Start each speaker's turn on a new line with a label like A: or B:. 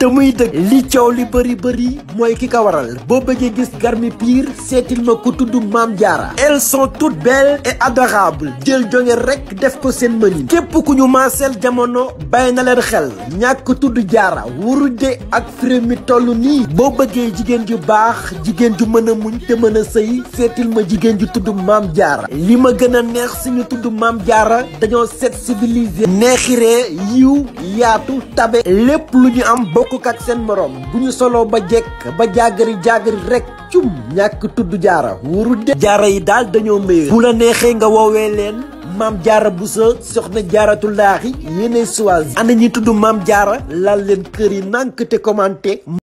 A: muy dëgg li coow li bëri bëri mooy ki ko waral boo bëggee gis garmi pire seetil ma ku tudd maam jaara elles sont toutes belles et adorables jël jonge rek def ko seen mënin képp ku ñu maaseel jamono bàyyi na leen xel ñàkk tudd jaara wurude ak fré mi toll nii boo bëggee jigéen ju baax jigéen ju mën a muñ te mën a sëy seetil ma jigéen ju tudd maam jaara li ma gën a neex suñu tudd maam jaara dañoo set civilisé neexiree yiw yaatu tabe lépp lu ñu am bokk ak seen morom bu ñu soloo ba jekk ba jaagari jaagari rek cum ñàkk tudd jaara wurude jaara yi daal dañoo méyee bu la neexee nga woowee leen maam jaara bu sa soxna jaaratullaahi yéenay choisir ana ñi tudd maam jaara laal leen kër yi nànk te commenté